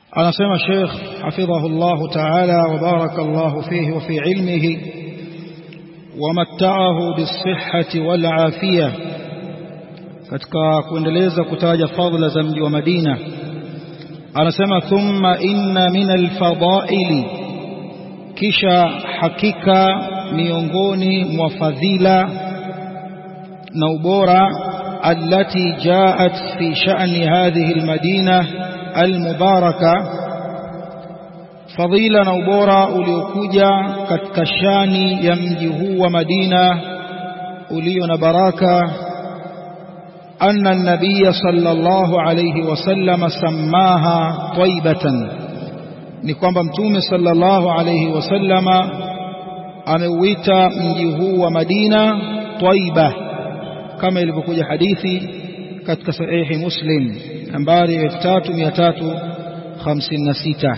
anasema Sheikh hafidhahullahu ta'ala wa barakallahu fihi wa fi ilmihi wamatta'ahu bisihhati wal afiyah katika kuendeleza kutaja fadhila za mji wa Madina anasema thumma inna min alfadaili kisha hakika miongoni mwa fadhila na ubora allati jaat fi sha'ni hadhihi almadina almubaraka fadhila na ubora uliokuja katika shani ya mji huu wa Madina ulio na baraka أن النبي صلى الله عليه وسلم سماها طيبة نكوان متوم صلى الله عليه وسلم ameuita mji huu wa Madina Taiba kama ilivyokuja hadithi katika sahihi Muslim nambari 3356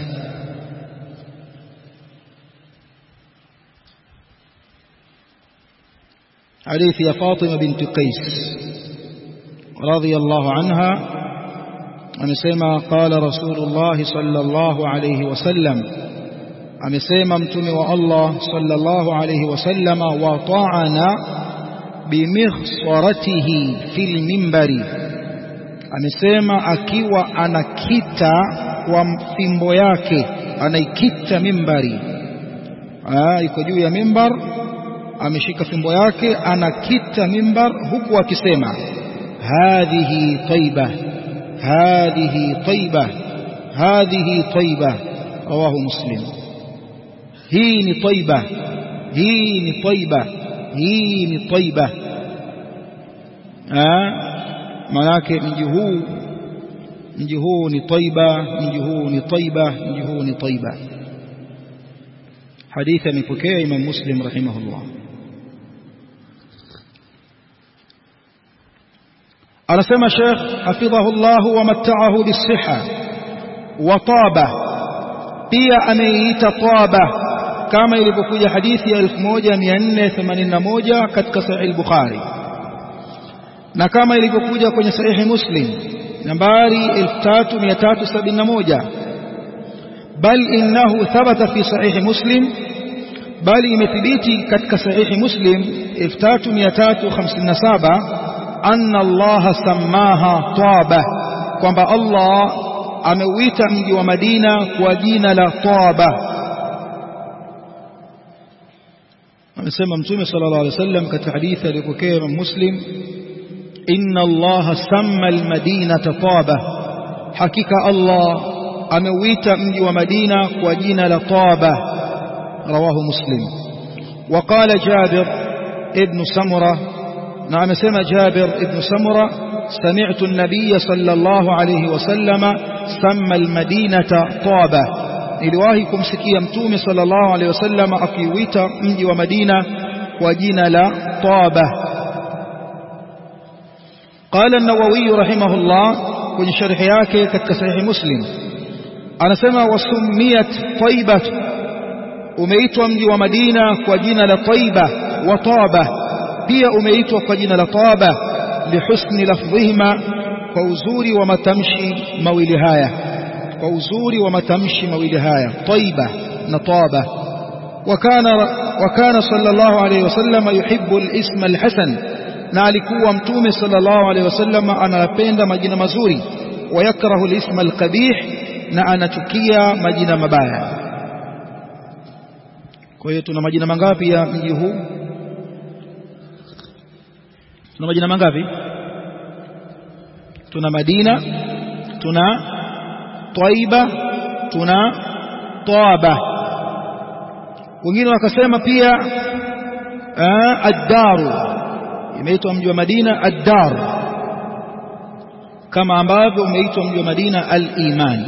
hadithi ya Fatima binti Qais رضي الله عنها amesema qala rasulullah sallallahu alayhi wasallam amesema mtume wa Allah sallallahu alayhi wasallama wa ta'ana bimikhsaratihi fil minbari amesema akiwa anakita kwa fimbo yake anaikita mimbari iko juu ya mimbar ameshika fimbo yake anakita mimbar huku akisema هذه طيبة هذه طيبة هذه طيبة رواه مسلم هين طيبة هين طيبة هين طيبة manake mji huu mji huu ni taiba mji huu ni taiba mji huu ni taiba hadithi amepokea imam muslim rahimahullah anasema Sheikh hafidhahullah wa matta'ahu bisiha wa taba pia ameiita taba kama ilivyokuja hadithi ya 1481 katika sahih al-Bukhari na kama ilivyokuja kwenye sahihi Muslim nambari 3371 bal innahu thabata fi sahihi Muslim bali imethibiti katika sahihi Muslim 3357 أن الله سماها طابة kwamba Allah ameuita mji wa Madina kwa jina la Taba amesema mtume sallallahu alaihi wasallam katika hadithi aliyopokea Imam Muslim inna Allah samma almadinata Taba hakika Allah ameuita mji wa Madina kwa jina la Taba rawahu Muslim وقال جابر ابن سمره na amesema Jabir ibn Samura sami'tu an-nabiy sallallahu alayhi wasallam samma al-madinata Taba niliwahi kumsikia mtume sallallahu alayhi wasallam akiuita mji wa Madina kwa jina la Taba قال النووي رحمه الله kwenye sharhi yake katika sahihi Muslim anasema wasumiyat Taiba umeitwa mji wa Madina kwa jina la Taiba wa Taba pia umeitwa kwa jina la Taba lihusni lafdhihima kwa uzuri wa matamshi mawili haya kwa uzuri wa matamshi mawili haya Taiba na Taba wakana wakana sallallahu alayhi wasallam yuhibbu al-isma al-hasan na alikuwa mtume sallallahu alayhi wasallam anapenda majina mazuri wayakrahu al-isma al-qabih na anachukia majina mabaya kwa hiyo tuna majina mangapi ya mji huu tuna majina mangapi tuna Madina tuna Taiba tuna Taba wengine wakasema pia ad-daru imeitwa mji wa Madina ad-dar kama ambavyo umeitwa mji wa Madina al-iman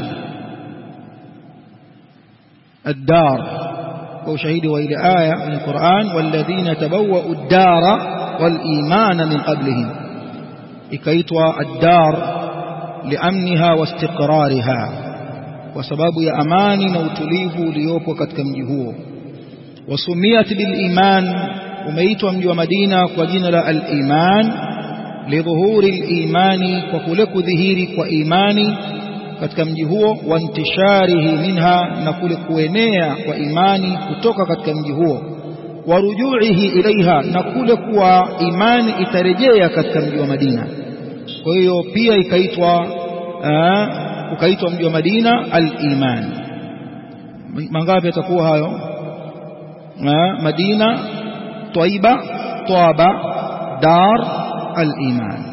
ad-dar kwa ushahidi wa ile aya min Qur'an walladhina tabawwa'u ad-dara wal-imana min qablihim ikaitwa ad-dar liamniha wastiqrariha kwa sababu ya amani na utulivu uliopo katika mji huo wasumiyat bil-iman umeitwa mji wa Madina kwa jina la al-iman lidhuhuri al-imani kwa kule kudhihiri kwa imani katika mji huo wa intisharihi minha na kule kuenea kwa imani kutoka katika mji huo wa rujuihi ilaiha na kule kuwa imani itarejea katika mji wa Madina kwa hiyo pia ikaitwa ukaitwa mji wa Madina al-iman mangapi yatakuwa hayo Madina Taiba Taba Dar al-iman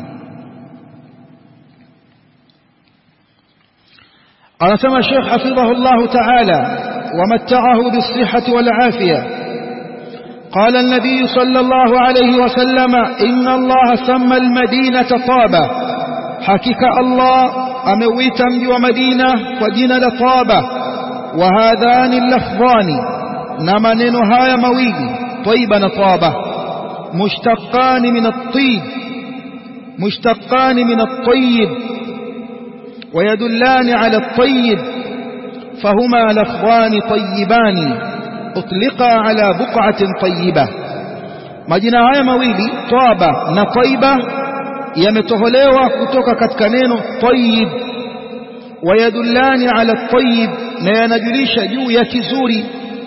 anasema Sheikh hafidhahu Allah ta'ala ومتعه بالصحة والعافية قال النبي صلى الله عليه وسلم إن الله سمى المدينة طابة حقيقة الله أمويت مجي ومدينة ودين لطابة وهذان اللفظان نمنن هاي مويل طيبا طابة مشتقان من الطيب مشتقان من الطيب ويدلان على الطيب فهما لفظان طيبان أطلقا على بقعة طيبة majina haya mawili twaba na taiba yametoholewa kutoka katika neno tayyib wayadullani ala tayyib na yanajulisha juu ya kizuri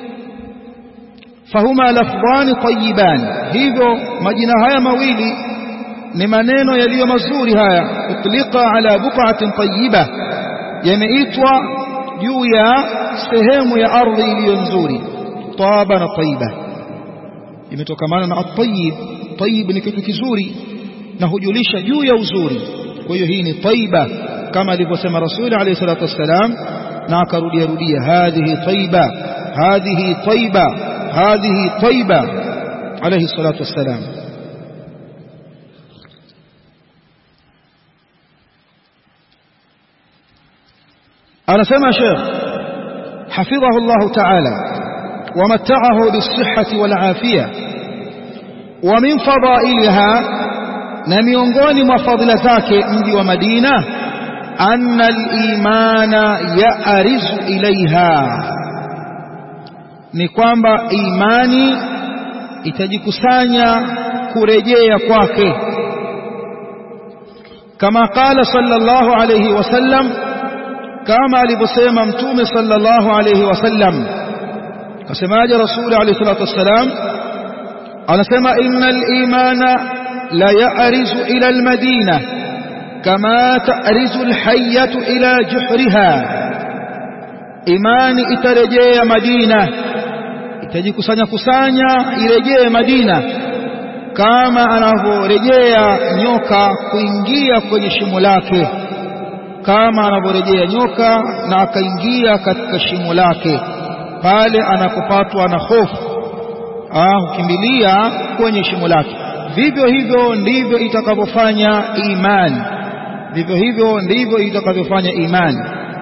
fahuma lafdhani tayyiban hivyo majina haya mawili ni maneno yaliyo mazuri haya utlika ala buqatin tayyiba yameitwa juu ya sehemu ya ardhi iliyo nzuri taba na tayyiba imetokamana na at-tayyib tayyib ni kitu kizuri na hujulisha juu ya uzuri kwa hiyo hii ni tayyiba kama alivyosema rasuli alayhi salatu wassalam na akarudia rudia hadhihi tayyiba hadhihi tayyiba hadhihi tayyiba alayhi salatu wassalam anasema Sheikh حفظه الله تعالى ومتعه بالصحة والعافية ومن فضائلها نميونغون وفضل ذاك مجي ومدينة أن الإيمان يأرز إليها ni kwamba imani itajikusanya kurejea kwake kama qala sallallahu alayhi wasallam kama alivyosema mtume sallallahu alayhi wasallam kasemaje rasuli alayhi salatu wassalam anasema innal imana la ya'rizu ila almadina kama ta'rizu alhayyatu ila juhriha imani itarejea madina itajikusanya kusanya irejee madina kama anavyorejea nyoka kuingia kwenye shimo lake kama anavyorejea nyoka na akaingia katika shimo lake pale anapopatwa na hofu hukimbilia kwenye shimo lake vivyo hivyo ndivyo itakavyofanya imani vivyo hivyo ndivyo itakavyofanya imani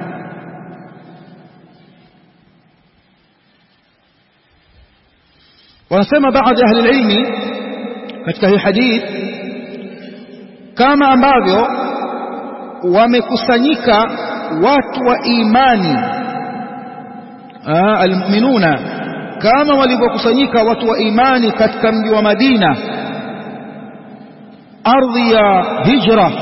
wanasema baadhi ya ahli ilmi katika hii hadith kama ambavyo wamekusanyika watu wa imani almu'minuna kama walivyokusanyika watu wa imani katika mji wa Madina ardhi ya hijra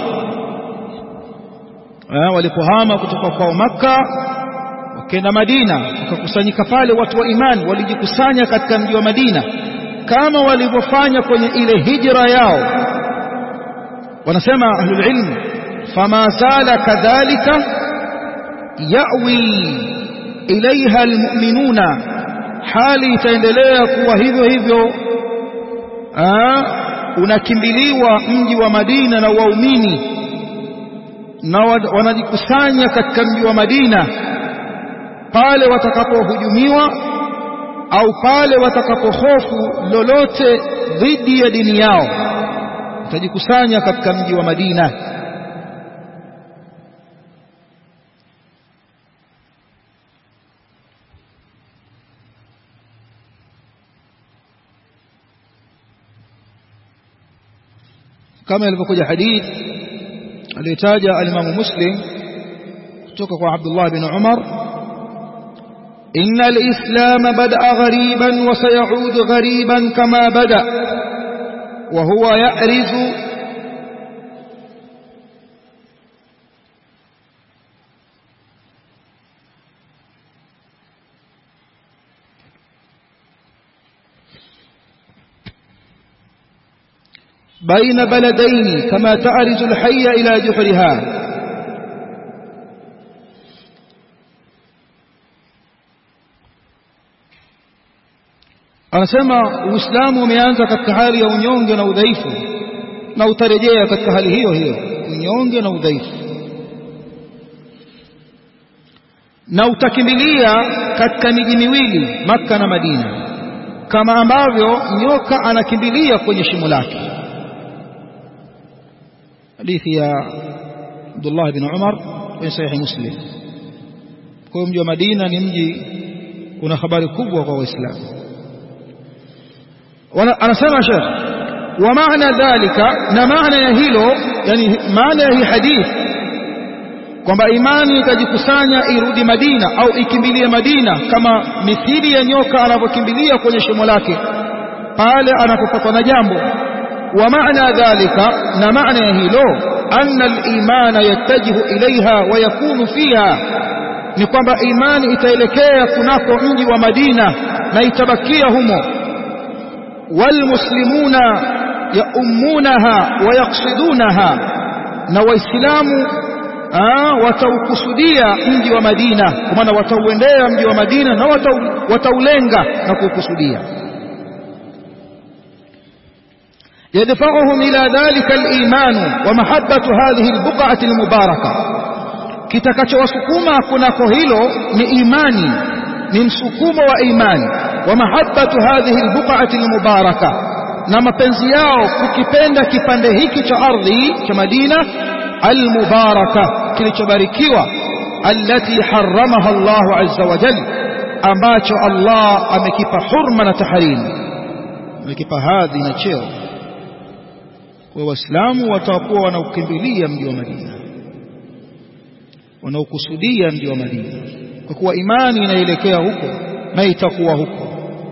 walipohama kutoka kwa Makka wakaenda Madina wakakusanyika pale watu wa imani walijikusanya katika mji wa Madina kama walivyofanya kwenye ile hijra yao wanasema ahlul ilm fama zala kadhalika yawi ilaiha almu'minuna hali itaendelea kuwa hivyo hivyo unakimbiliwa mji wa Madina na waumini na wanajikusanya katika mji wa Madina pale watakapohujumiwa au pale watakapohofu lolote dhidi ya dini yao watajikusanya katika mji wa Madina kama ilivyokuja hadith aliyotaja alimamu Muslim kutoka kwa Abdullah bin Umar إن الإسلام بدأ غريبا وسيعود غريبا كما بدأ وهو يأرز بين بلدين كما تعرج الحي إلى جحرها anasema uislamu umeanza katika hali ya unyonge na udhaifu na utarejea katika hali hiyo hiyo unyonge na udhaifu na utakimbilia katika miji miwili Makka na Madina kama ambavyo nyoka anakimbilia kwenye shimo lake hadithi ya Abdullah bin Umar kwenye sahihi Muslim kwa mji wa Madina ni mji una habari kubwa kwa Waislamu anasema Sheikh wa maana dhalika na maana ya hilo yani maana ya hii hadithi kwamba imani ikajikusanya irudi Madina au ikimbilie Madina kama mithili ya nyoka anavyokimbilia kwenye shimo lake pale anapopatwa na jambo wa maana dhalika na maana ya hilo anna al-imana yattajihu ilaiha wa yakunu fiha ni kwamba imani itaelekea kunako mji wa Madina na itabakia humo walmuslimuna yaummunaha wa yaqsidunaha na waislamu wataukusudia mji wa Madina kwa maana watauendea mji wa Madina na wataulenga na kuukusudia يدفعهم إلى ذلك الإيمان ومحبة هذه البقعة المباركة kitakachowasukuma kunako hilo ni imani ni msukumo wa imani wa mahabbatu hadhihi albuq'ati almubaraka na mapenzi yao kukipenda kipande hiki cha ardhi cha Madina almubaraka kilichobarikiwa allati haramaha Allahu azza wa jalla ambacho Allah amekipa hurma na tahrim amekipa hadhi na cheo kwa waislamu watakuwa wanaukimbilia mji wa Madina wanaokusudia mji wa Madina kwa kuwa imani inaelekea huko na itakuwa huko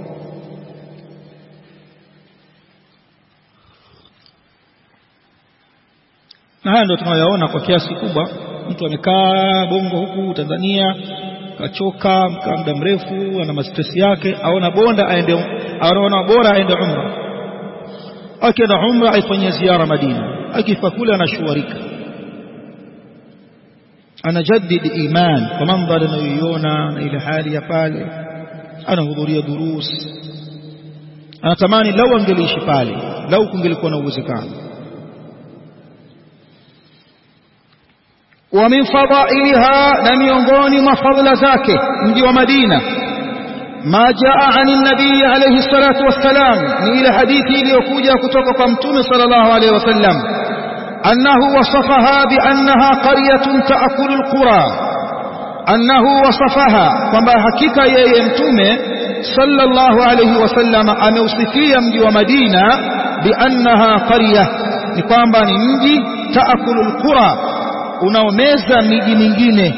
na haya ndio tunayoyaona kwa kiasi kubwa mtu amekaa bongo huku Tanzania kachoka mkaa muda mrefu ana mastress yake aona bonda aende aona bora aende umra akienda umra aifanyia ziara Madina akifa kule anashuarika anajaddid iman kwa mandhari anayoiona na ile hali ya pale anahudhuria durus anatamani lau angeliishi pale lau kungelikuwa na uwezekano wa min fadailiha na miongoni mwa fadhila zake mji wa Madina ما جاء عن النبي عليه الصلاة والسلام إلى حديث ليكوجا كتوك متوم صلى الله عليه وسلم أنه وصفها بأنها قرية تأكل القرى أنه وصفها كما حكيك يا يمتوم صلى الله عليه وسلم أموصفيا مجي ومدينة بأنها قرية نقام نمجي تأكل القرى unaomeza miji mingine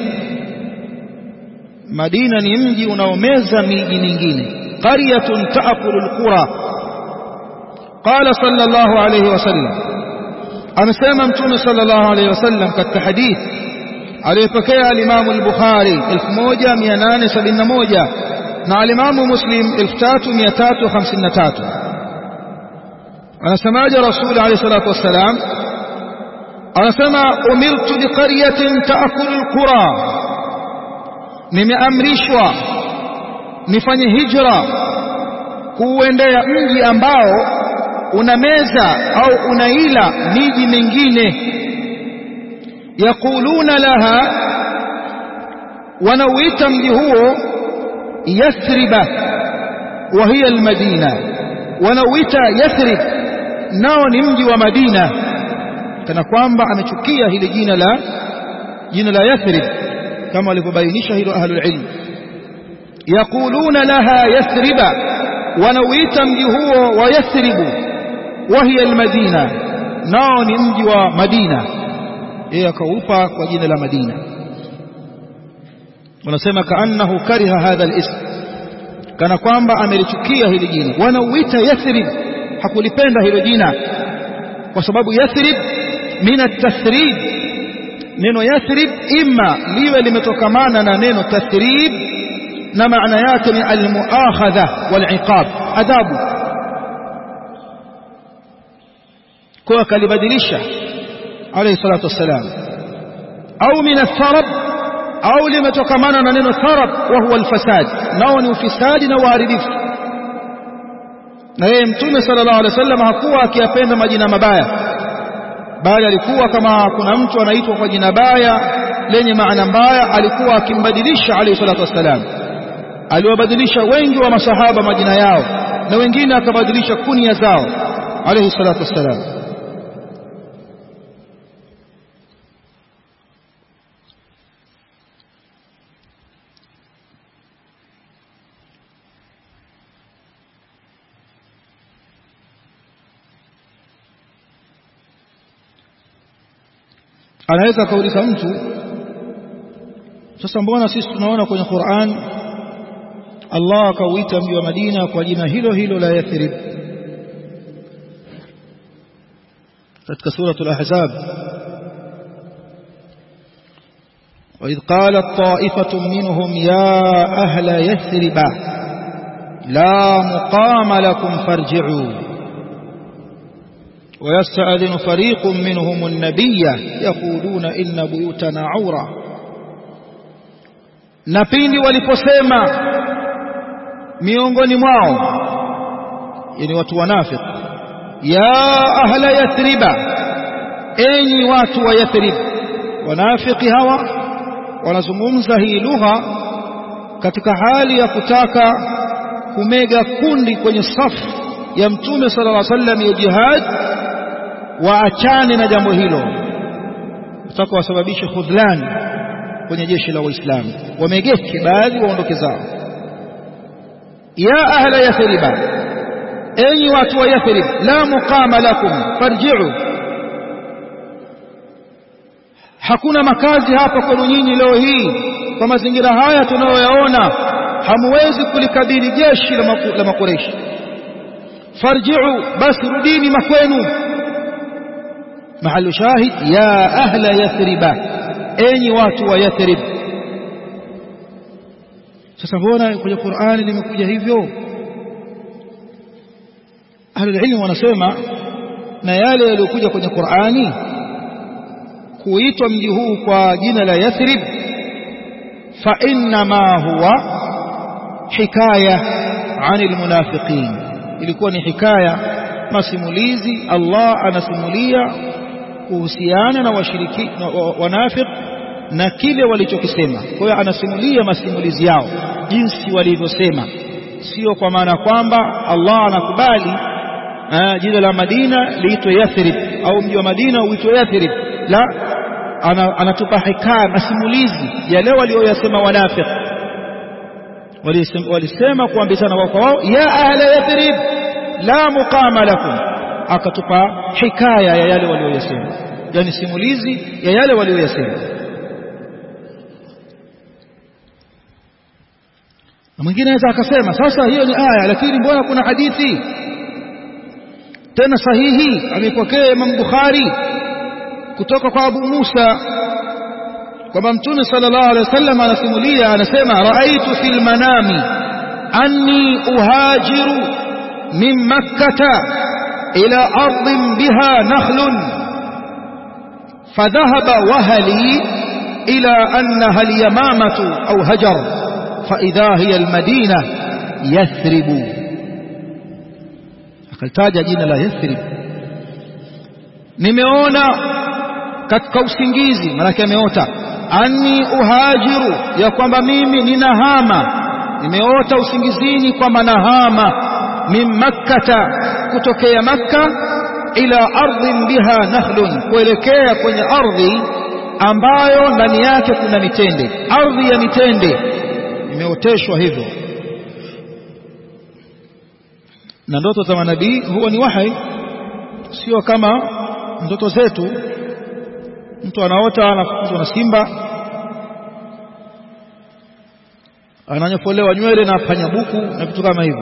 Madina ni mji unaomeza miji mingine qaryatun taakulu alqura qala sallallahu alayhi wasallam amesema mtume sallallahu alayhi wasallam katika hadith aliyopokea al-Imam al-Bukhari 1871 na al-Imam Muslim 3353 anasemaje Rasul alayhi salatu wassalam anasema umirtu biqaryatin taakulu alqura nimeamrishwa nifanye hijra kuuendea mji ambao unameza au unaila miji mingine yakuluna laha wanauita mji huo yathriba wa hiya almadina wanauita yathrib nao ni mji wa madina kana kwamba amechukia hili jina la jina la yathrib kama walivyobainisha hilo ahlul ilm yaquluna laha yathriba wanauita mji huo wa yathribu wa hiya almadina nao ni mji wa madina yeye akaupa kwa jina la madina wanasema kaannahu kariha hadha alism kana kwamba amelichukia hili jina wanauita yathrib hakulipenda hilo jina kwa sababu yathrib min at-tathrib neno yathrib imma liwe limetokamana na neno tathrib na maana yake ni almuakhadha waliqab adhabu kwa akalibadilisha alayhi salatu wassalam au min atharab au limetokamana na neno tharab wa huwa alfasad nao ni ufisadi na uharibifu na yeye mtume sallallahu alaihi wasallam hakuwa akiyapenda majina mabaya bali alikuwa kama kuna mtu anaitwa kwa jina baya lenye maana mbaya alikuwa akimbadilisha alayhi salatu wassalam aliwabadilisha wengi wa masahaba majina yao na wengine akabadilisha kunia zao alayhi salatu wassalam anaweza akauliza mtu sasa mbona sisi tunaona kwenye Qur'an Allah akauita mji wa Madina kwa jina hilo hilo la Yathrib katika suratul ahzab وإذ قالت طائفة منهم يا أهل يثرب لا مقام لكم فارجعوا ويستأذن فريق منهم النبي يقولون إن بيوتنا عورة na pindi waliposema miongoni mwao yani watu wanafiki ya ahla yathriba enyi watu wa yathrib wanafiki hawa wanazungumza hii lugha katika hali ya kutaka kumega kundi kwenye safu ya mtume sallallahu alaihi wasallam ya jihad waachane na jambo hilo kutaka wasababishe khudlan kwenye jeshi la waislamu wamegeke baadhi waondoke zao ya ahla yathriba enyi watu wa yathrib la muqama lakum farji'u hakuna makazi hapa kwenu nyinyi leo hii kwa mazingira haya tunayoyaona hamwezi kulikabili jeshi la, maku, la makureshi farji'u basi rudini makwenu mahalu shahid ya ahla yathriba enyi watu wa yathrib sasa mbona kwenye Qur'ani limekuja hivyo ahlulilmu wanasema na yale yaliyokuja kwenye Qur'ani kuitwa mji huu kwa jina la Yathrib fa inma huwa hikaya anil munafiqin ilikuwa ni hikaya masimulizi Allah anasimulia kuhusiana na washiriki wanafiq na kile walichokisema kwa hiyo anasimulia masimulizi yao jinsi walivyosema sio kwa maana kwamba Allah anakubali jina la Madina liitwe Yathrib au mji wa Madina uitwe Yathrib la ana, anatupa hikaya masimulizi yale walioyasema wanafiq walisema kuambizana wao kwa wao ya ahla Yathrib la muqama lakum akatupa hikaya ya yale walioyasema yani simulizi ya yale walioyasema na mwingine anaweza akasema sasa hiyo ni aya lakini mbona kuna hadithi tena sahihi amepokea Imam Bukhari kutoka kwa Abu Musa kwamba Mtume sallallahu alaihi wasallam anasimulia anasema raaitu fil manami anni uhajiru min makkah ila ardhin biha nakhlun فذهب وهلي إلى أنها اليمامة أو هجر فإذا هي المدينة يثرب akalitaja jina la Yathrib nimeona katika usingizi maanake ameota anni uhajiru ya kwamba mimi ninahama nimeota usingizini kwamba nahama min makkata kutokea makka ila ardhin biha nakhlun kuelekea kwenye ardhi ambayo ndani yake kuna mitende ardhi ya mitende imeoteshwa hivyo na ndoto za manabii huwa ni wahai sio kama ndoto zetu mtu anaota anafukuzwa na simba ananyofolewa nywele na panyabuku na vitu kama hivyo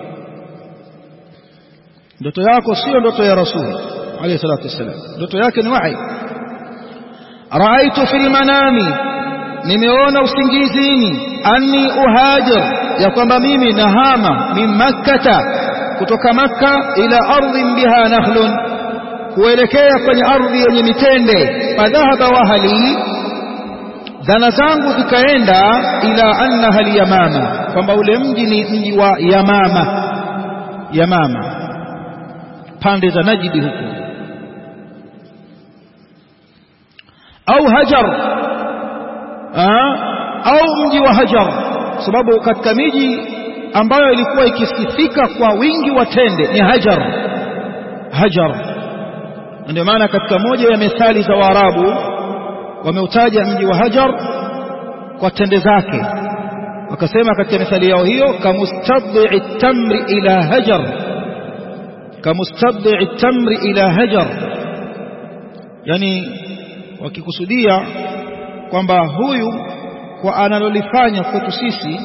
ndoto yako sio ndoto ya rasul alayhi salatu wasallam ndoto yake ni wahi raaitu fil manami nimeona usingizini anni uhajir ya kwamba mimi nahama min makkata kutoka makka ila ardhin biha nakhlun kuelekea kwenye ardhi yenye mitende fadhahaba wahali dhana zangu zikaenda ila annaha alyamama kwamba ule mji ni mji wa yamama yamama pande za najidi huko au hajar au mji wa hajar sababu katika miji ambayo ilikuwa ikisifika kwa wingi wa tende ni hajar hajar ndio maana katika moja ya methali za Waarabu wameutaja mji wa Hajar kwa tende zake wakasema katika methali yao hiyo kamustadhi tamri ila hajar kamustadhi tamri ila hajar yani wakikusudia kwamba huyu kwa analolifanya kwetu sisi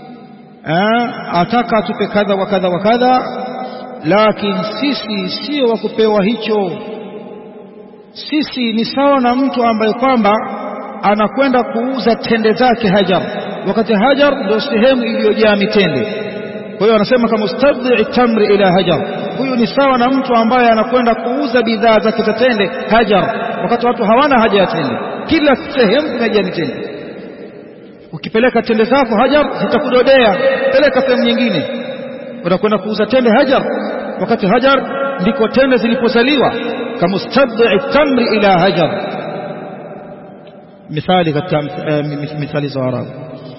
ataka atupe kadha wa kadha wa kadha lakini sisi sio wa kupewa hicho sisi ni sawa na mtu ambaye kwamba anakwenda kuuza tende zake Hajar wakati Hajar ndio sehemu iliyojaa mitende kwa hiyo anasema kama mustadhi tamri ila Hajar huyu ni sawa na mtu ambaye anakwenda kuuza bidhaa zake za tende Hajar wakati watu hawana haja ya tende kila sehemu kumejaa mitende ukipeleka tende zako Hajar zitakudodea peleka sehemu nyingine utakwenda kuuza tende Hajar wakati Hajar ndiko tende zilipozaliwa kamustadhi tamri ila Hajar mithali katika mithali za Arabu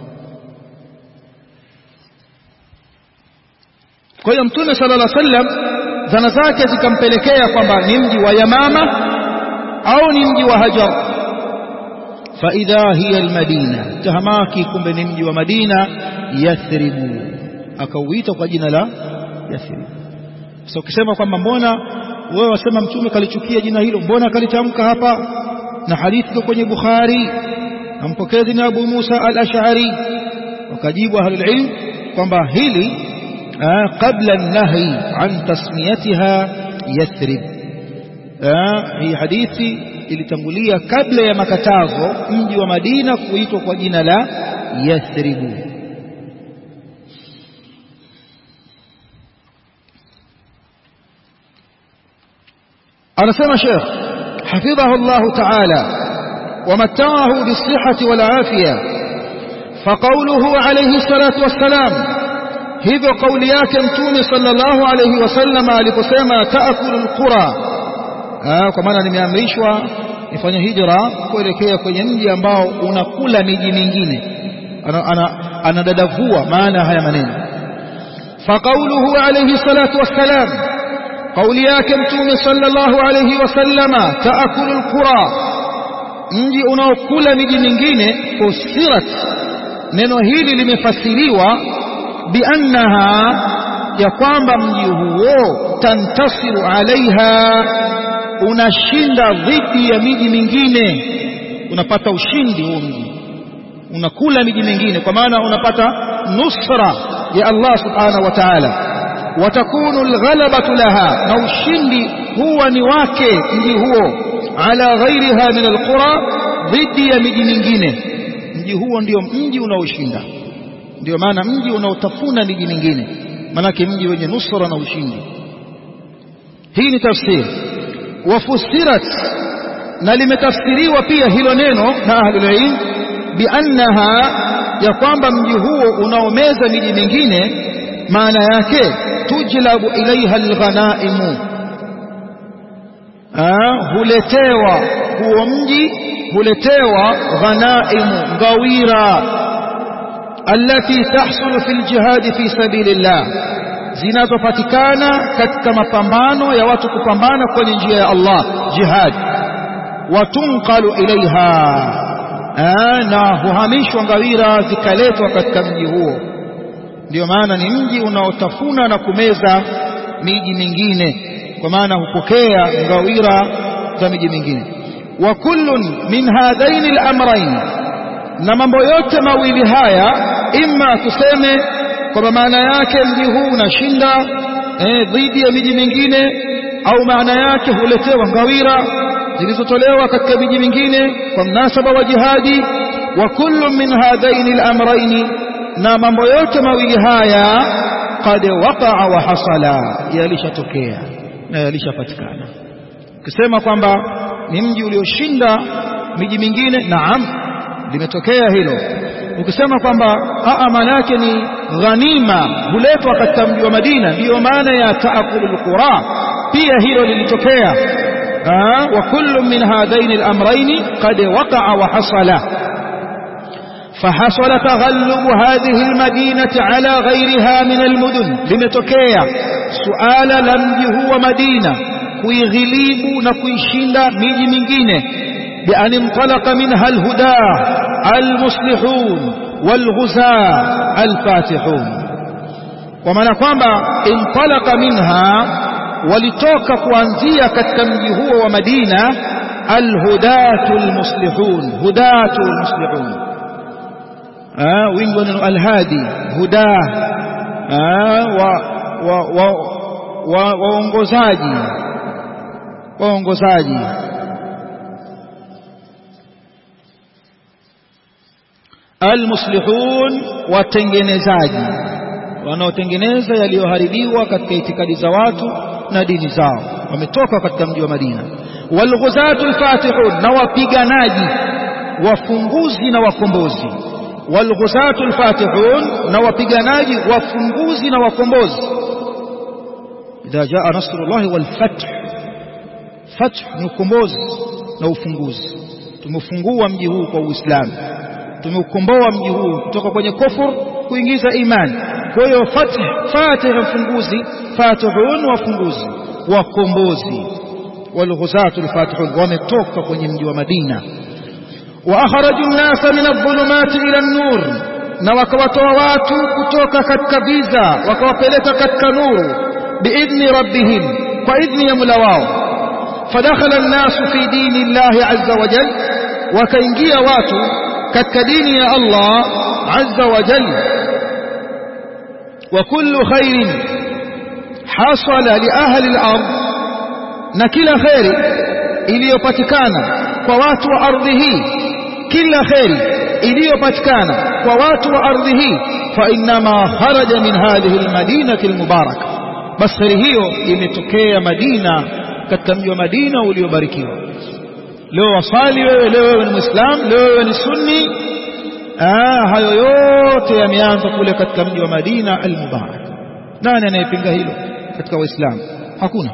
kwa hiyo mtume sallallahu alaihi wasallam zana zake zikampelekea kwamba ni mji wa Yamama au ni mji wa Hajar faidha hiya almadina tahamaki kumbe ni mji wa Madina yathribu akauita kwa jina la Yathrib sasa ukisema kwamba mbona wewe wasema mtume kalichukia jina hilo mbona kalitamka hapa na hadithi iko kwenye Bukhari na mpokezi ni Abu Musa al-Ash'ari wakajibu ahlul ilm kwamba hili qabla an-nahy an tasmiyatiha Yathrib hii hadithi ilitangulia kabla ya makatazo mji wa Madina kuitwa kwa jina la Yathribu anasema Sheikh حفظه الله تعالى ومتعه بالصحة والعافية فقوله عليه الصلاة والسلام hivyo kauli yake mtume sallallahu alayhi wasallam aliposema taakulu alqura kwa maana nimeamrishwa nifanye hijra kuelekea kwenye mji ambao unakula miji mingine anadadavua maana haya maneno faqauluhu alayhi salatu wassalam kauli yake mtume sallallahu alayhi wasallama taakulu alqura mji unaokula miji mingine usirat neno hili limefasiriwa biannaha ya kwamba mji huo tantasiru alaiha unashinda dhidi ya miji mingine unapata ushindi huo mji unakula miji mingine kwa maana unapata nusra ya Allah subhanahu wa ta'ala watakunu alghalabatu laha na ushindi huwa ni wake mji huo ala ghairiha min alqura dhidi ya miji mingine mji huo ndio mji unaoshinda ndio maana mji unaotafuna miji mingine manake mji wenye nusra na ushindi hii ni tafsiri wafusirat na limetafsiriwa pia hilo neno na ahlul ilm biannaha ya kwamba mji huo unaomeza miji mingine maana yake tujlabu ilaiha alghanaimu huletewa huo mji huletewa ghanaimu ngawira التي تحصل في الجهاد في سبيل الله zinazopatikana katika mapambano ya watu kupambana kwenye njia ya Allah jihad watunqalu ilaiha na huhamishwa ngawira zikaletwa katika mji huo ndio maana ni mji unaotafuna na kumeza miji mingine kwa maana hupokea ngawira za miji mingine wa kullun min hadaini al-amrayn na mambo yote mawili haya imma tuseme kwa maana yake mji huu unashinda eh, dhidi ya miji mingine au maana yake huletewa ngawira zilizotolewa katika miji mingine kwa mnasaba wa jihadi wa kullu min hadaini al-amrayn na mambo yote mawili haya qad waqa'a wa hasala yalishatokea na yalishapatikana ukisema kwamba ni mji ulioshinda miji mingine naam limetokea hilo ukisema kwamba aa maana yake ni ghanima huletwa katika mji wa Madina ndiyo maana ya taakulul qura pia hilo lilitokea wa kullu min hadaini al-amrayn qad waqa'a wa hasala فحصل تغلب هذه المدينة على غيرها من المدن limetokea suala la mji huu wa Madina kuighilibu na kuishinda miji mingine بأن انطلق منها الهدى المصلحون والغزاة الفاتحون ومعنى kwamba انطلق منها walitoka kuanzia katika mji huo wa Madina alhudatu almuslihun hudatu almuslihun ah wingi wa neno alhadi huda wa wa waongozaji waongozaji almuslihun watengenezaji wanaotengeneza yaliyoharibiwa katika itikadi za watu na dini zao wametoka katika mji wa Madina walghuzatu alfatihun na wapiganaji wafunguzi na wakombozi walghuzatu alfatihun na wapiganaji wafunguzi na wakombozi idha jaa nasrullahi walfath fath ni ukombozi na ufunguzi tumefungua mji huu kwa Uislamu tumeukomboa mji huu kutoka kwenye kufur kuingiza imani kwa hiyo fath fatih mfunguzi fatihun wafunguzi wakombozi walghuzatu alfatihun wametoka kwenye mji wa Madina wa akhraju an-nasa min adh-dhulumati ila an-nur na wakawatoa watu kutoka katika giza wakawapeleka katika nuru biidhni rabbihim kwa idhni ya Mola wao fadakhala an-nasu fi dini Allah azza wa jalla wakaingia watu katika dini ya Allah azza wa jalla wa kullu khairin hasala li ahli al-ard na kila khairi iliyopatikana kwa watu wa ardhi hii kila khairi iliyopatikana kwa watu wa ardhi hii fa inma kharaja min hadhihi al-madinati al-mubaraka bas khairi hiyo imetokea Madina katika mji wa Madina uliobarikiwa leo wasali wewe leo wewe ni muislam leo wewe ni sunni ah hayo yote yameanza kule katika mji wa Madina al-Mubarak nani anayepinga hilo katika waislamu hakuna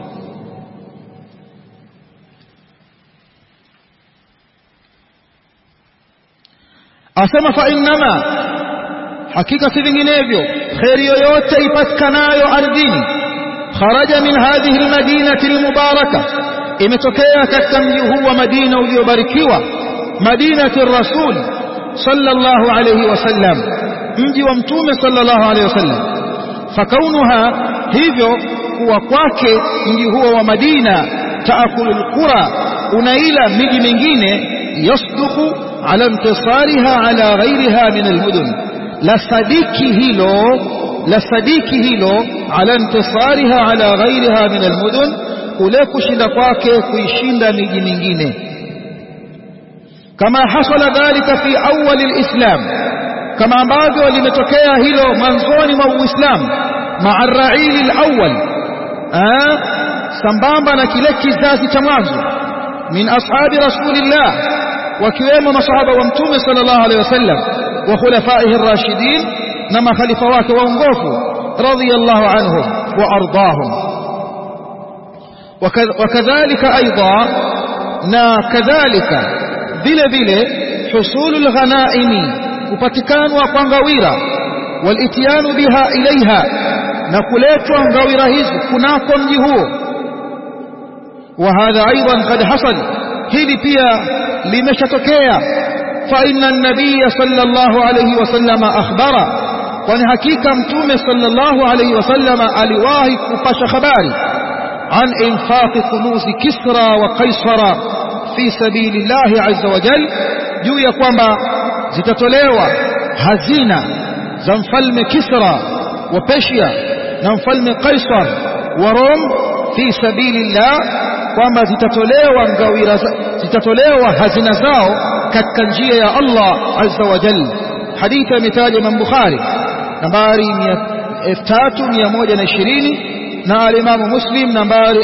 asema fa innama hakika si vinginevyo khairi yoyote ipatikanayo ardhini kharaja min hadhihi almadinati almubaraka imetokea katika mji huu wa Madina uliobarikiwa Madinati Rasul sallallahu alayhi wasallam mji wa mtume sallallahu alayhi wasallam fakaunuha hivyo kuwa kwake mji huo wa Madina taakulu alqura unaila miji mingine yasduqu ala intisariha ala ghairiha min almudun la sadiki hilo la sadiki hilo ala intisariha ala ghairiha min almudun kule kushinda kwake kuishinda miji mingine kama hasala dhalika fi awwal alislam kama ambavyo limetokea hilo mwanzoni mwa uislamu ma'a ra'il alawwal sambamba na kile kizazi cha mwanzo min ashabi rasulillah wakiwemo masahaba wa mtume sallallahu alaihi wasallam wa khulafaihi ar-rashidin na makhalifa wake waongofu radiyallahu anhum wa ardahum وكذلك أيضا نا كذلك vile vile husulul ghanaimi kupatikana kwa ngawira walitianu biha ilaiha na kuletwa ngawira hizi kunako mji huo wa hadha aidan qad hasal hili pia limeshatokea fa inna an-nabiy sallallahu alayhi wasallam akhbara kwani hakika mtume sallallahu alayhi wasallam aliwahi kupasha habari عن إنفاق كنوز كسرى وقيصر في سبيل الله عز وجل juu ya kwamba zitatolewa hazina za mfalme Kisra wa Persia na mfalme Kaisar wa Rome fi sabilillah kwamba zitatolewa ngawira zitatolewa hazina zao katika njia ya Allah azza wa jalla hadithi imetaja Imam Bukhari nambari 3120 na alimamu Muslim nambari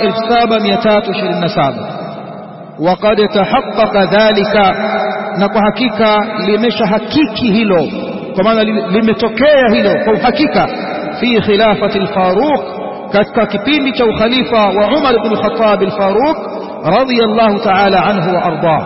7327 وقد تحقق ذلك na kwa hakika limesha hakiki hilo kwa maana limetokea hilo kwa uhakika fi khilafati al-Faruq katika kipindi cha ukhalifa wa Umar ibn Khattab al-Faruq radiyallahu ta'ala anhu wa ardah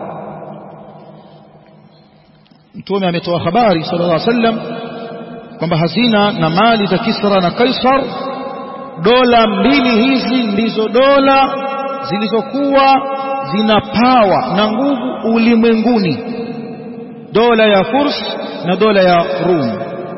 mtume ametoa habari sallallahu alaihi wasallam kwamba hazina na mali za Kisra na Kaisar dola mbili hizi ndizo dola zilizokuwa zina pawa na nguvu ulimwenguni dola ya Furs na dola ya Rum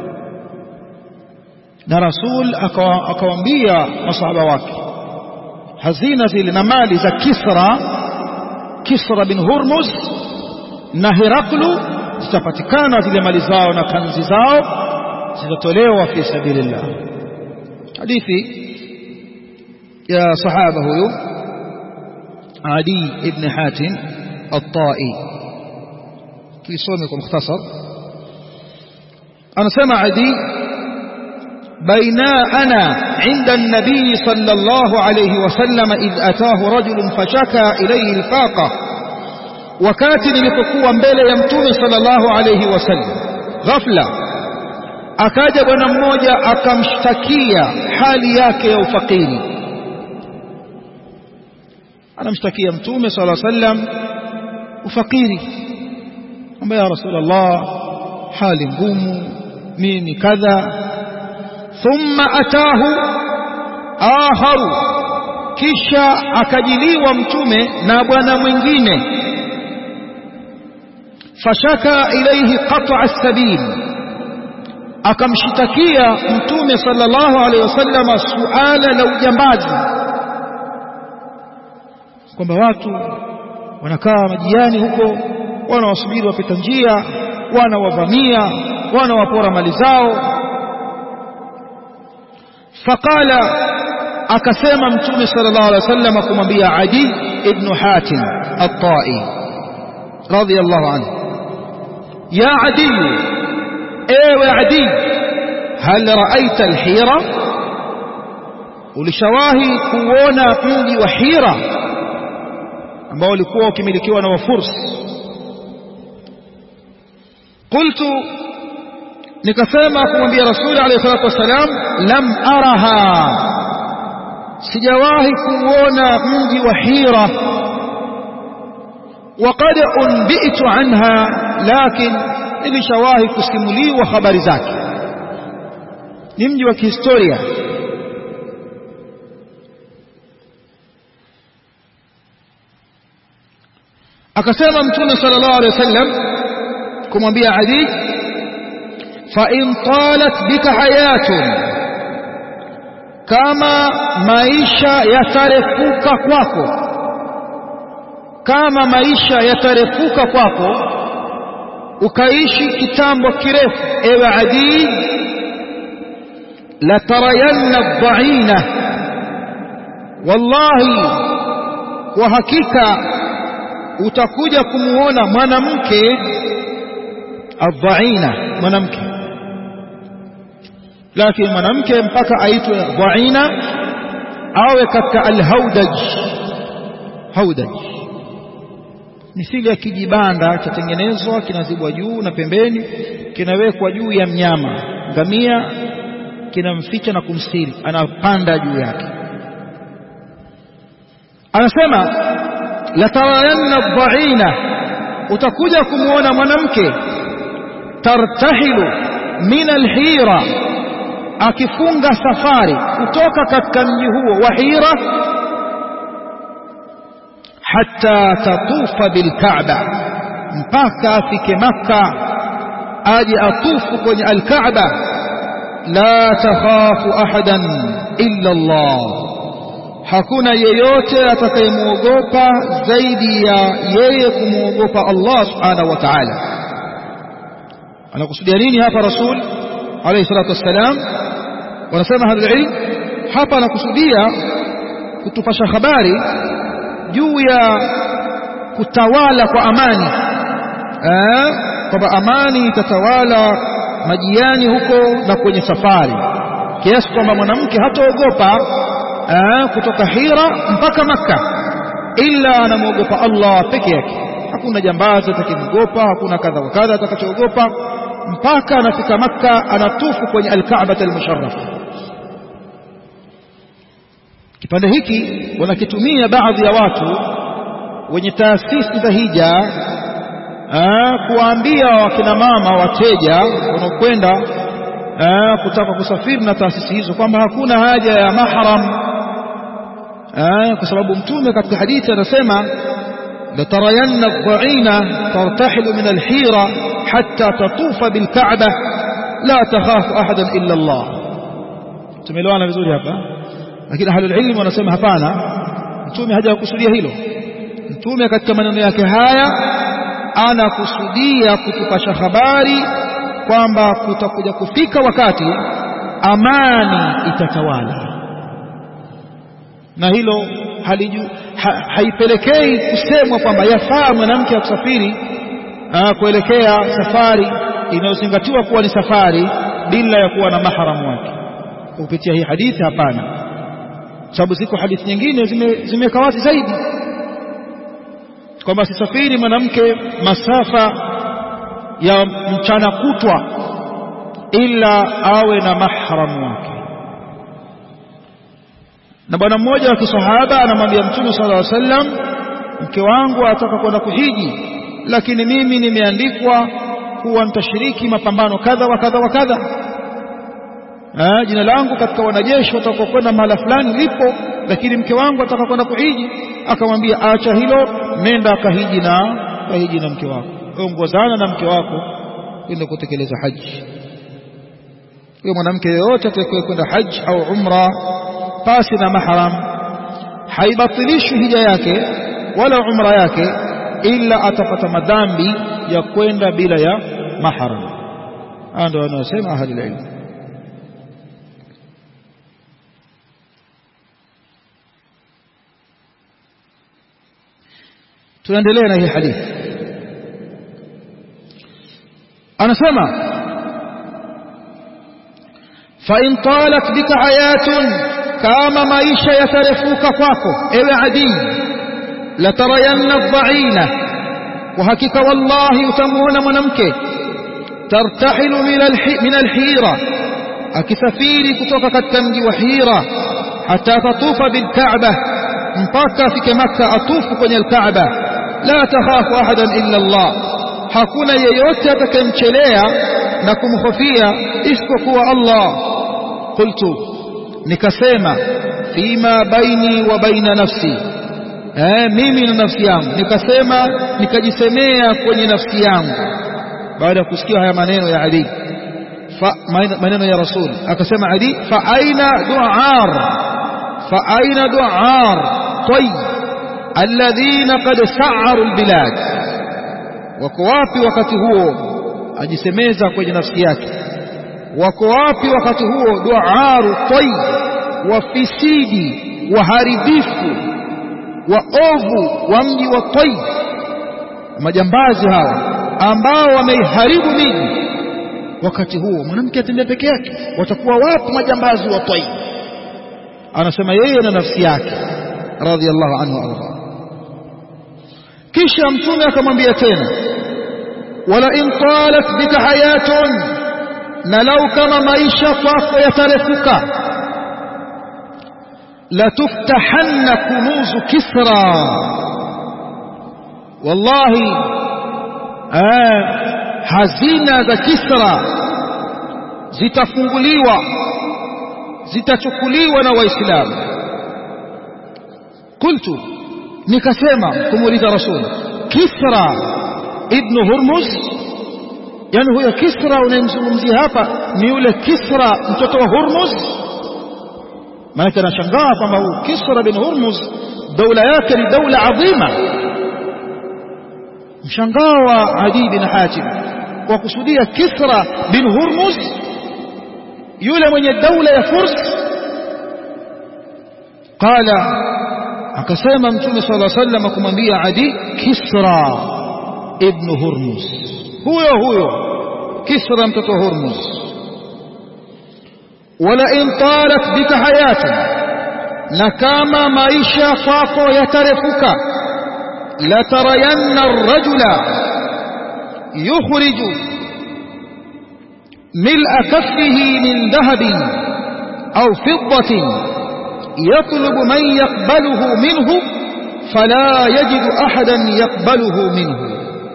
na Rasul akawaambia masahaba wake hazina zile na mali za Kisra Kisra bin Hurmuz na Heraklu zitapatikana zile mali zao na kanzi zao zitatolewa fi sabilillah hadithi ya sahaba huyu عدي بن حاتم الطائي في صومك مختصر أنا سمع عدي بينا أنا عند النبي صلى الله عليه وسلم إذ أتاه رجل فشكى إليه الفاقة وكاتب لتقوى مبيل يمتوم صلى الله عليه وسلم غفلة akaja bwana mmoja akamshtakia hali yake ya ufakiri anamshtakia mtume sala sallam ufakiri kwamba ya rasulullah hali ngumu mimi kadha thumma atahu akharu kisha akajiliwa mtume na bwana mwingine fashaka ilayhi qat'a as-sabil akamshitakia mtume sallallahu alayhi wasallam suala la ujambazi kwamba watu wanakaa majiani huko wanawasubiri wapita njia wanawavamia wanawapora mali zao faqala akasema mtume sallallahu alaihi wasallam kumwambia Adi ibn Hatim at-Tai radiyallahu anhu ya Adi ewe Adi hal ra'aita al-hira ulishawahi kuona mji wa Hira ambao ulikuwa ukimilikiwa na wafursi qultu nikasema kumwambia rasuli alayhi salatu wasalam lam araha sijawahi kuona mji wa hira وقد أنبئت عنها لكن nilishawahi kusimuliwa habari zake ni mji wa kihistoria akasema mtume sallallahu alaihi wasallam kumwambia Ali fa in talat bika hayatun kama maisha yatarefuka kwako kama maisha yatarefuka kwako ukaishi kitambo kirefu ewe Adi la tarayanna dhaina wallahi kwa hakika utakuja kumuona mwanamke adhaina mwanamke lakini mwanamke mpaka aitwe dhaina awe katika alhaudaj haudaj mithili ya kijibanda chatengenezwa kinazibwa juu na pembeni kinawekwa juu ya mnyama ngamia kinamficha na kumstiri anapanda juu yake anasema latarayanna dhaina utakuja kumuona mwanamke tartahilu min alhira akifunga safari kutoka katika mji huo wa Hira hatta tatufa bilkaaba mpaka afike Makka aje atufu kwenye alkaaba la takhafu ahadan illa Allah hakuna yeyote atakayemwogopa zaidi ya yeye kumwogopa Allah subhanahu wa ta'ala anakusudia nini hapa rasul alayhi salatu wassalam wanasema ahlul ilm hapa anakusudia kutupasha habari juu ya kutawala kwa amani eh kwamba amani itatawala majiani huko na kwenye safari kiasi kwamba mwanamke hataogopa kutoka Hira mpaka Makka illa anamwogopa Allah peke yake hakuna jambazi atakimwogopa hakuna kadha wa kadha atakachoogopa mpaka anafika Makka anatufu kwenye al-Kaaba al-Musharraf kipande hiki wanakitumia baadhi ya watu wenye taasisi za hija kuwaambia wakina mama wateja wanaokwenda kutaka kusafiri na taasisi hizo kwamba hakuna haja ya mahram kwa sababu mtume katika hadithi anasema latarayanna adh-dha'ina tartahilu min al-hira hatta tatufa bil-ka'bah la takhafu ahadan illa Allah tumeelewana vizuri hapa lakini ahlul ilm wanasema hapana mtume hajakusudia hilo mtume katika maneno yake haya anakusudia kutupasha habari kwamba kutakuja kufika wakati amani itatawala na hilo haliju, ha, haipelekei kusemwa kwamba yafaa mwanamke akusafiri kuelekea safari inayozingatiwa kuwa ni safari bila ya kuwa na maharamu wake kupitia hii hadithi hapana sababu ziko hadithi nyingine zimeweka wazi zaidi kwamba sisafiri mwanamke masafa ya mchana kutwa ila awe na mahramu wake na bwana mmoja wa kisahaba anamwambia mtume sallallahu alaihi wasallam mke wangu ataka kwenda kuhiji lakini mimi nimeandikwa kuwa nitashiriki mapambano kadha wa kadha wa kadha Ah, jina langu katika wanajeshi watakokwenda mahala fulani lipo lakini mke wangu ataka kwenda kuhiji akamwambia acha hilo nenda akahiji na kahiji na mke wako ongozana na mke wako kwenda kutekeleza haji huyo mwanamke yeyote atakaye kwenda haji au umra pasi na mahram haibatilishwi hija yake wala umra yake ila atapata madhambi ya kwenda bila ya mahram haya ndio wanaosema ahli ilmu tunaendelea na hii hadithi anasema fa in talat bika hayatun kama maisha yatarefuka kwako ewe adii latarayanna dhaina kwa hakika wallahi utamuona mwanamke tartahilu min alhira akisafiri kutoka katika mji wa hira hata tatufa bilkaaba mpaka afike makka atufu kwenye alkaaba la takhafu ahadan illa Allah hakuna yeyote atakayemchelea na kumhofia isipokuwa Allah qultu nikasema fima baini wa baina nafsi eh mimi na nafsi yangu nikasema nikajisemea kwenye nafsi yangu baada ya kusikia haya maneno ya Ali fa maneno ya rasul akasema Ali fa aina du'ar fa aina du'ar طيب الذين قد سعروا البلاد wako wapi wakati huo ajisemeza kwenye nafsi yake wako wapi wakati huo duaru tayyib wafisidi waharibifu waovu wa mji wa tayyib majambazi hawa ambao wameiharibu miji wakati huo mwanamke atembea peke yake watakuwa wapi majambazi wa tayyib anasema yeye na nafsi yake radhiallahu anhu arda kisha mtume akamwambia tena wala in talat bika hayatun na lau kama maisha kwako yatarefuka latuftahanna kunuzu kisra wallahi hazina za kisra zitafunguliwa zitachukuliwa na waislamu qultu nikasema kumuuliza rasul kisra ibn hurmuz yani huyo kisra unayemzungumzia hapa ni yule kisra mtoto wa hurmuz maana anashangaa kwamba huyu kisra bin hurmuz daula yake ni daula adhima mshangao wa adi bin hatim kwa kusudia kisra bin hurmuz yule mwenye daula ya furs qala akasema mtume sallallahu alaihi wasallam kumwambia Adi Kisra ibn Hurmuz huyo huyo Kisra mtoto wa Hurmuz wala in talat bika hayatun na kama maisha kwako yatarefuka la tarayanna ar-rajula yukhriju mil'a kaffihi min dhahabin aw fiddatin yatlubu man yaqbaluhu minhu fala yajidu ahadan yaqbaluhu minhu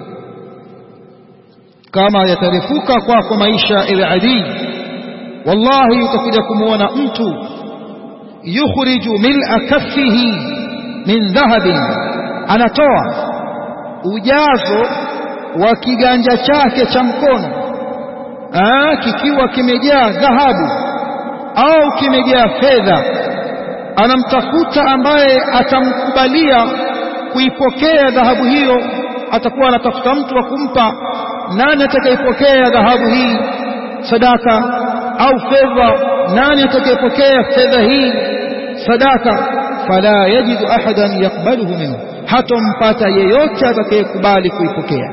kama yatarefuka kwako maisha ewe adii wallahi utakuja kumuona mtu yukhriju mil'a kaffihi min dhahabin anatoa ujazo wa kiganja chake cha mkono Aa, kikiwa kimejaa dhahabu au kimejaa fedha anamtafuta ambaye atamkubalia kuipokea dhahabu hiyo atakuwa anatafuta mtu wa kumpa nani atakayepokea dhahabu hii sadaka au fedha nani atakayepokea fedha hii sadaka fala yajidu ahadan yakbaluhu minhu hatompata yeyote atakayekubali kuipokea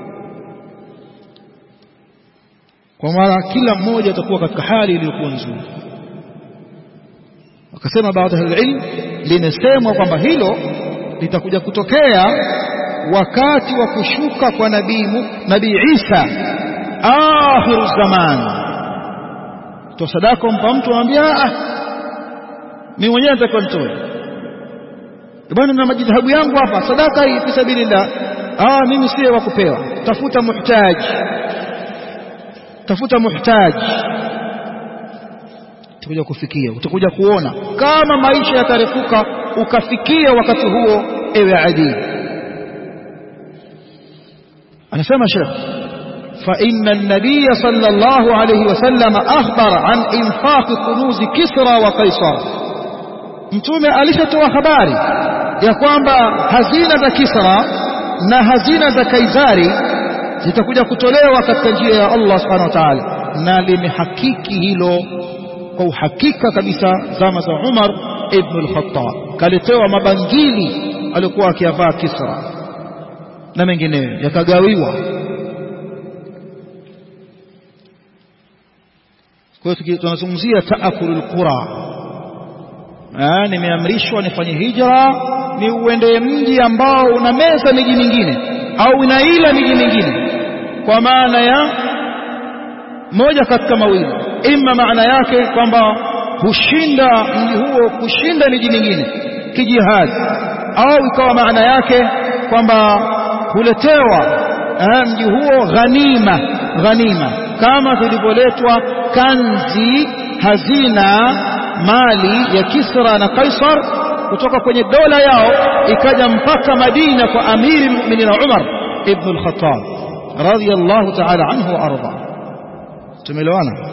kwa maana kila mmoja atakuwa katika hali iliyokuwa nzuri wakasema baadhi ya ilmu limesemwa kwamba hilo litakuja kutokea wakati wa kushuka kwa nabii nabii Isa akhiru zaman to sadaka mpa mtu anambia ah mimi mwenyewe nitakuwa mtoe bwana na majidhabu yangu hapa sadaka hii fi sabilillah ah mimi siye wa kupewa tafuta muhtaji tafuta muhtaji utakuja kufikia utakuja kuona kama maisha yatarefuka ukafikia wakati huo ewe adii anasema Sheikh فإن النبي صلى الله عليه وسلم أخبر عن إنفاق كنوز كسرى وقيصر mtume alishatoa habari ya kwamba hazina za Kisra na hazina za Kaisari zitakuja kutolewa katika njia ya Allah subhanahu wa ta'ala na limehakiki hilo kwa uhakika kabisa zama za Umar ibn al-Khattab kaletewa mabangili alikuwa akiyavaa Kisra na mengineyo yakagawiwa kwa hiyo tunazungumzia taakulul qura nimeamrishwa nifanye hijra ni uende mji ambao una meza miji mingine au inaila miji mingine kwa maana ya moja katika mawili ima maana yake kwamba hushinda mji huo kushinda miji mingine kijihadi au ikawa maana yake kwamba huletewa mji huo ghanima ghanima kama zilivyoletwa kanzi hazina mali ya Kisra na Kaisar kutoka kwenye dola yao ikaja mpaka Madina kwa amiri mu'minin Umar ibn al-Khattab radiyallahu ta'ala anhu wa arda tumeelewana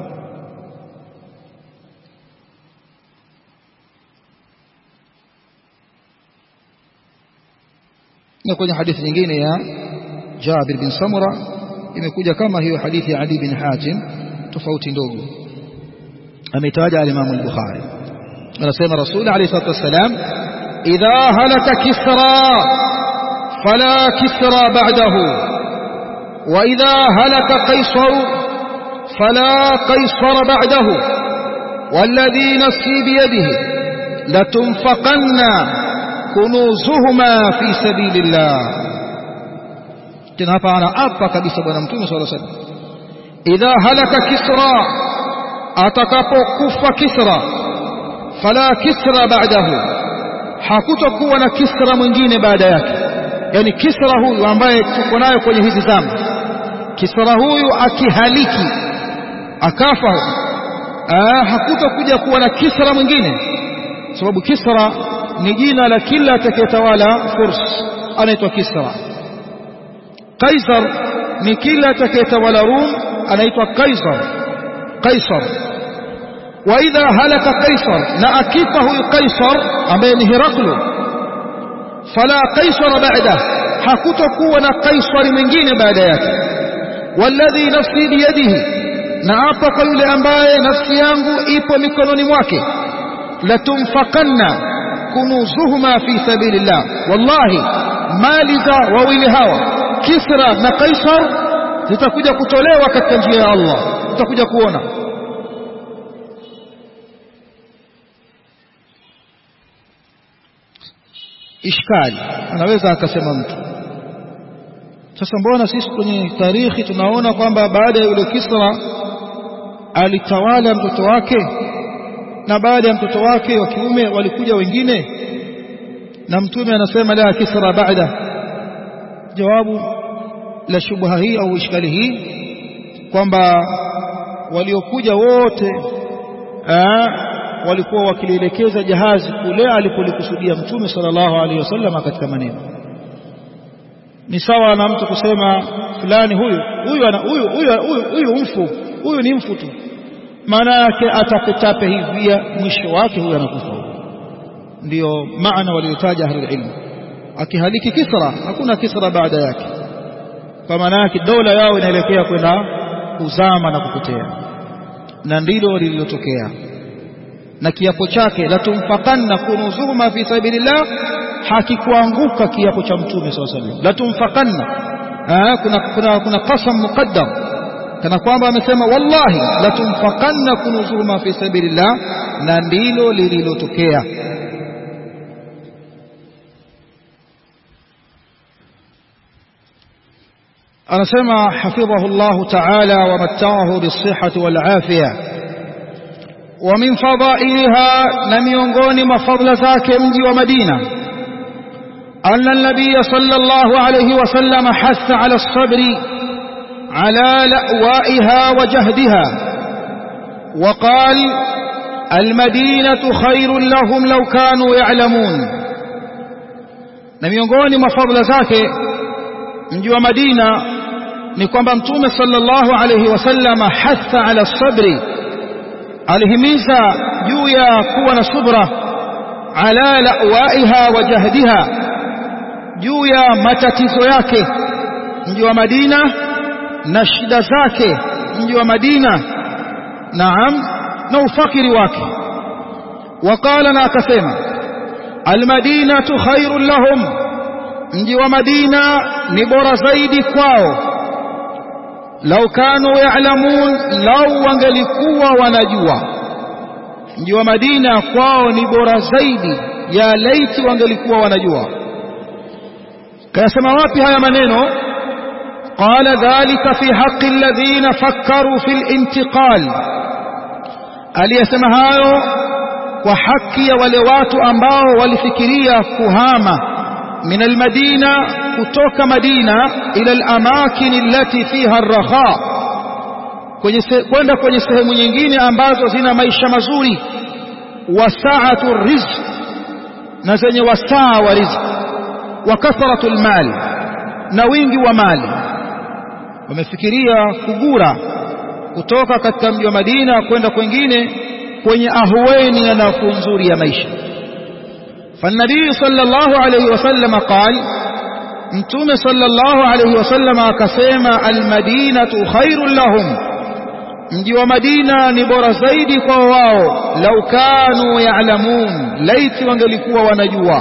na kwenye hadithi nyingine ya Jabir bin Samura imekuja kama hiyo hadithi ya Ali bin Hatim tofauti ndogo ametaja al-Imam al-Bukhari anasema Rasul alayhi salatu wasalam idha halaka kisra fala kisra ba'dahu wa idha halaka qaisar fala qaisar ba'dahu والذي نفسي بيده لتنفقن كنوزهما في سبيل الله tena hapa anaapa kabisa bwana mtume swalla sallam idha halaka kisra atakapokufa kisra fala kisra ba'dahu hakutokuwa na kisra mwingine baada yake yani kisra huyu ambaye tuko nayo kwenye hizi zama kisra huyu akihaliki akafa hakutokuja kuwa na kisra mwingine sababu kisra ni jina la kila atakayetawala furs anaitwa kisra Kaisar ni kila atakayetawala Rum anaitwa Kaisar Kaisar wa idha halaka Kaisar na akifa huyu Kaisar ambaye ni Heraklo fala Kaisar baada hakutokuwa na Kaisari mwingine baada yake walladhi nafsi biyadihi na hapa kwa yule ambaye nafsi yangu ipo mikononi mwake latumfakanna kunuzuhuma fi sabilillah wallahi mali za wawili hawa Kisra na Kaisar zitakuja kutolewa katika njia ya Allah utakuja kuona ishkali anaweza akasema mtu sasa mbona sisi kwenye tarikhi tunaona kwamba baada ya yule Kisra alitawala mtoto wake na baada ya mtoto wake wa kiume walikuja wengine na mtume anasema la Kisra baada jawabu la shubha hii au ishkali hii kwamba waliokuja wote aa, walikuwa wakilielekeza jahazi kule alipolikusudia mtume sallallahu alaihi wasallam katika maneno ni sawa na mtu kusema fulani huyu huyu ana huyu huyu huyu huyu mfu huyu ni mfu tu maana yake atakutape hivia mwisho wake huyu anakufa ndio maana waliotaja ahli ilmu akihaliki kisra hakuna kisra baada yake kwa maana yake dola yao inaelekea kwenda kuzama na kupotea na ndilo lililotokea na kiapo chake la tumfakanna kunuzuma fi sabilillah hakikuanguka kiapo cha mtume saw sallam la tumfakanna kuna kuna kuna qasam muqaddam kana kwamba amesema wallahi la tumfakanna kunuzuma fi sabilillah na ndilo lililotokea anasema hafidhahu Allah ta'ala wa matta'ahu bis-sihhati wal-afiyah ومن فضائلها نميونغوني مفضل ذاك مجي ومدينة أن النبي صلى الله عليه وسلم حث على الصبر على لأوائها وجهدها وقال المدينة خير لهم لو كانوا يعلمون نميونغوني مفضل ذاك مجي ومدينة نكون بمتوم صلى الله عليه وسلم حث على الصبر alihimiza juu ya kuwa na subra ala lawaiha wa jahdiha juu ya matatizo yake mji wa Madina na shida zake mji wa Madina naam na ufakiri wake wakala na akasema almadinatu khairun lahum mji wa Madina ni bora zaidi kwao lau kanu ya'lamun lau wangelikuwa wanajua mji wa Madina kwao ni bora zaidi ya laiti wangelikuwa wanajua kayasema wapi haya maneno qala dhalika fi haqqi alladhina fakkaru fil intiqal aliyesema hayo kwa haki ya wale watu ambao walifikiria kuhama من المدينة كتوك مدينة إلى الأماكن التي فيها الرخاء kwenda kwenye sehemu nyingine ambazo zina maisha mazuri wasaatu rizq na zenye wasaa wa rizq wa kathratu almal na wingi wa mali wamefikiria kugura kutoka katika mji wa Madina kwenda kwengine kwenye ahueni na nafuu nzuri ya maisha فالنبي صلى الله عليه وسلم قال متوم صلى الله عليه وسلم كسيما المدينة خير لهم mji wa Madina ni bora zaidi kwa wao lau kanu ya'lamun laiti wangelikuwa wanajua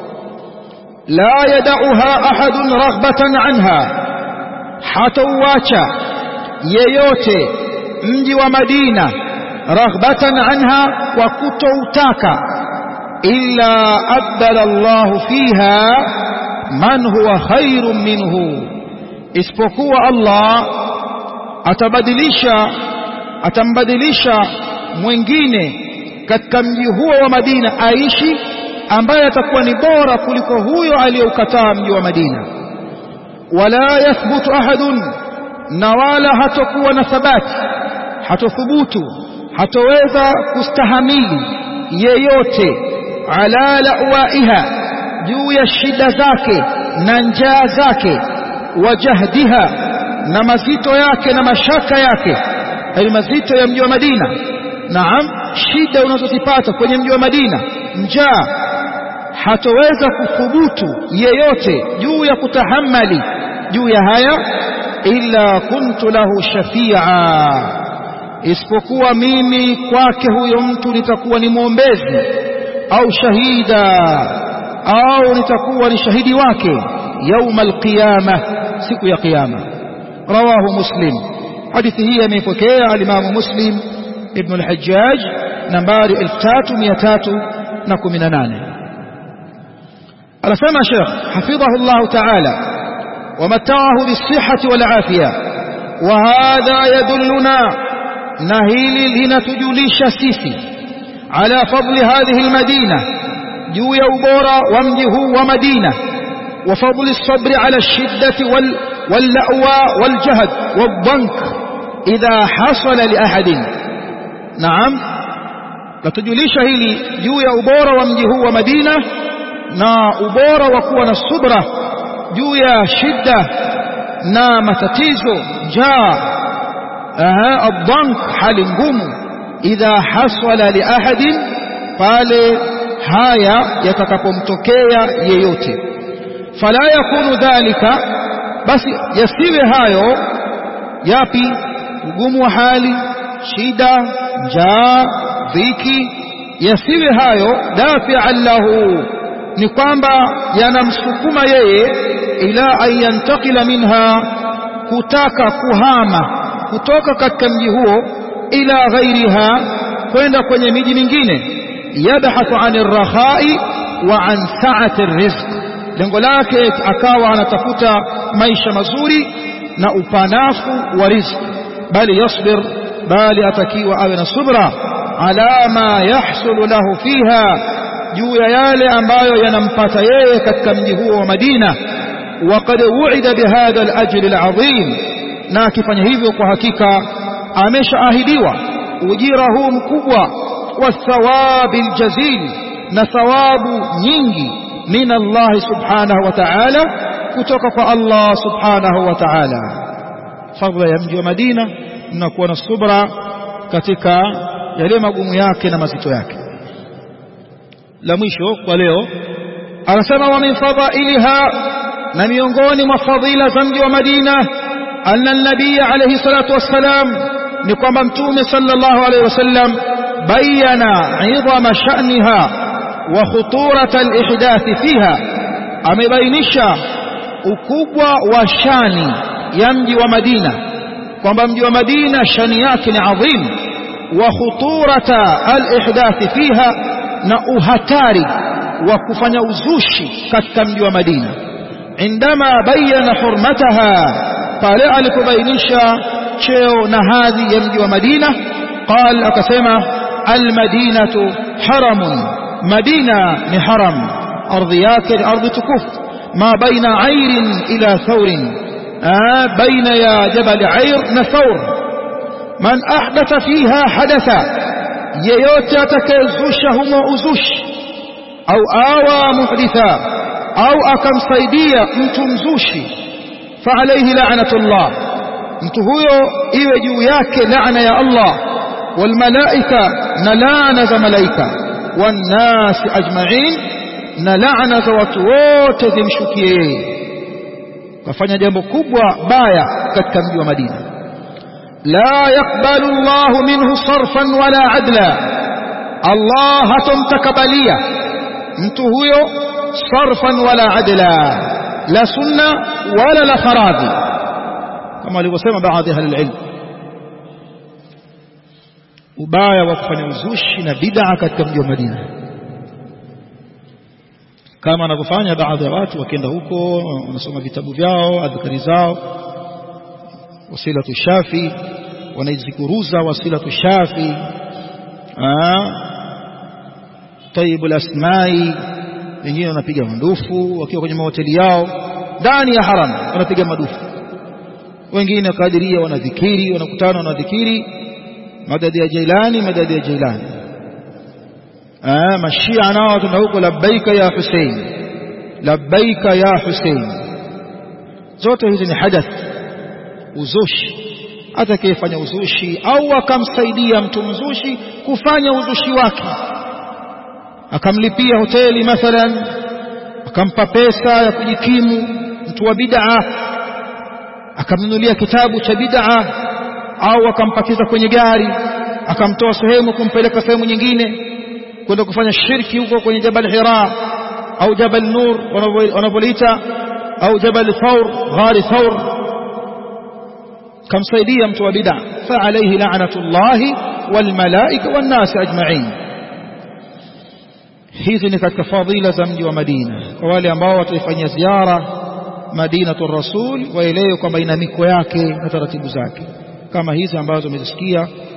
la yadauha ahadun raghbatan anha hatauacha yeyote mji wa Madina raghbatan anha kwa kutoutaka إلا أبدل الله فيها من هو خير منه isipokuwa Allah atabadilisha atambadilisha mwingine katika mji huo wa Madina aishi ambaye atakuwa ni bora kuliko huyo aliyeukataa mji wa Madina wala yathbutu ahadun na wala hatakuwa na thabati hatothubutu hatoweza kustahamili yeyote ala lawaiha juu ya shida zake na njaa zake wa jahdiha na mazito yake na mashaka yake ali mazito ya mji wa Madina naam shida unazozipata kwenye mji wa Madina njaa hatoweza kuthubutu yeyote juu ya kutahammali juu ya haya illa kuntu lahu shafia isipokuwa mimi kwake huyo mtu nitakuwa ni mwombezi au shahida au nitakuwa ni shahidi wake yauma alqiyama siku ya kiyama rawahu muslim hadithi hii ameipokea alimamu muslim ibn al-hajjaj nambari 3318 anasema Sheikh hafidhahu Allah ta'ala ومتعه بالصحة والعافية وهذا يدلنا نهيل لنتجلش سيسي على فضل هذه المدينة جو يوبورا ومجه ومدينة وفضل الصبر على الشدة وال واللأوى والجهد والضنك إذا حصل لأحد نعم لتجلش هيلي جو يوبورا ومجه ومدينة نا أبورا وكون الصبرة juu ya shida na matatizo njaa adhank hali ngumu idha hasala li ahadin pale haya yatakapomtokea yeyote fala yakunu dhalika basi yasiwe hayo yapi ugumu wa hali shida njaa dhiki yasiwe hayo dafi'an lahu ni kwamba yanamsukuma yeye ila an yantakila minha kutaka kuhama kutoka katika mji huo ila ghairiha kwenda kwenye miji mingine yabhathu anir rakhai wa an sa'ati rizq lengo lake akawa anatafuta maisha mazuri na upanafu wa riziki bali yasbir bali atakiwa awe na subra ala ma yahsulu lahu fiha juu ya yale ambayo yanampata yeye katika mji huo wa Madina وقد وعد بهذا الأجر العظيم na akifanya hivyo kwa hakika ameshaahidiwa ujira huu mkubwa wa thawabi aljazil na thawabu nyingi min Allah subhanahu wa ta'ala kutoka kwa Allah subhanahu wa ta'ala fadhila ya mji wa Madina na kuwa na subra katika yale magumu yake na mazito yake la mwisho kwa leo anasema wa min fadhailiha na miongoni mwa fadhila za mji wa Madina anna nabii alayhi salatu wassalam ni kwamba mtume sallallahu alayhi wasallam bayana idhama sha'niha wa khuturata alihdath fiha amebainisha ukubwa wa shani ya mji wa Madina kwamba mji wa Madina shani yake ni adhim wa khuturata alihdath fiha na uhatari wa kufanya uzushi katika mji wa Madina عندما بين حرمتها قال alipobainisha cheo na hadhi ya mji wa Madina قال akasema almadinatu haramun madina ni haram ardhi yake ni ardhi tukufu ma baina airin ila thawrin baina ya jabal air na thawr man ahdatha fiha hadatha yeyote atakayezusha humo uzushi au awa muhditha au akamsaidia mtu mzushi fa alayhi la'natullah mtu huyo iwe juu yake laana ya Allah wal malaika na laana za malaika wan nas ajma'in na laana za watu wote zimshukie yeye kafanya jambo kubwa baya katika mji wa Madina la yaqbalu Allah minhu sarfan wala adla Allah hatomtakabalia mtu huyo sarfan wala adla la sunna wala la faradhi kama alivyosema baadhi ya ilm ubaya wa kufanya uzushi na bid'a katika mji wa Madina kama wanavyofanya baadhi ya watu wakienda huko wanasoma vitabu vyao adhkari zao wasilatu shafi wanaizikuruza wasilatu shafi طيب الاسماء wengine wanapiga mandufu wakiwa kwenye mahoteli yao ndani ya haram wanapiga madufu wengine kadiria wanadhikiri wanakutana wanadhikiri madadi ya Jailani madadi ya Jailani ah mashia nao tuna huko labbaika ya Hussein labbaika ya Hussein zote hizi ni hadath uzushi atakayefanya uzushi au akamsaidia mtu mzushi kufanya uzushi wake akamlipia hoteli mathalan akampa pesa ya kujikimu mtu wa bid'a akamnunulia kitabu cha bid'a au akampakiza kwenye gari akamtoa sehemu kumpeleka sehemu nyingine kwenda kufanya shirki huko kwenye Jabal Hira au Jabal Nur wanapolita au Jabal Thawr ghari Thawr kamsaidia mtu wa bid'a fa alayhi la'natullahi wal malaika wan nas ajma'in hizi ni katika fadhila za mji wa Madina kwa wale ambao wataifanyia ziara Madinatu Rasul waelewe kwamba ina miko yake na taratibu zake kama hizi ambazo umezisikia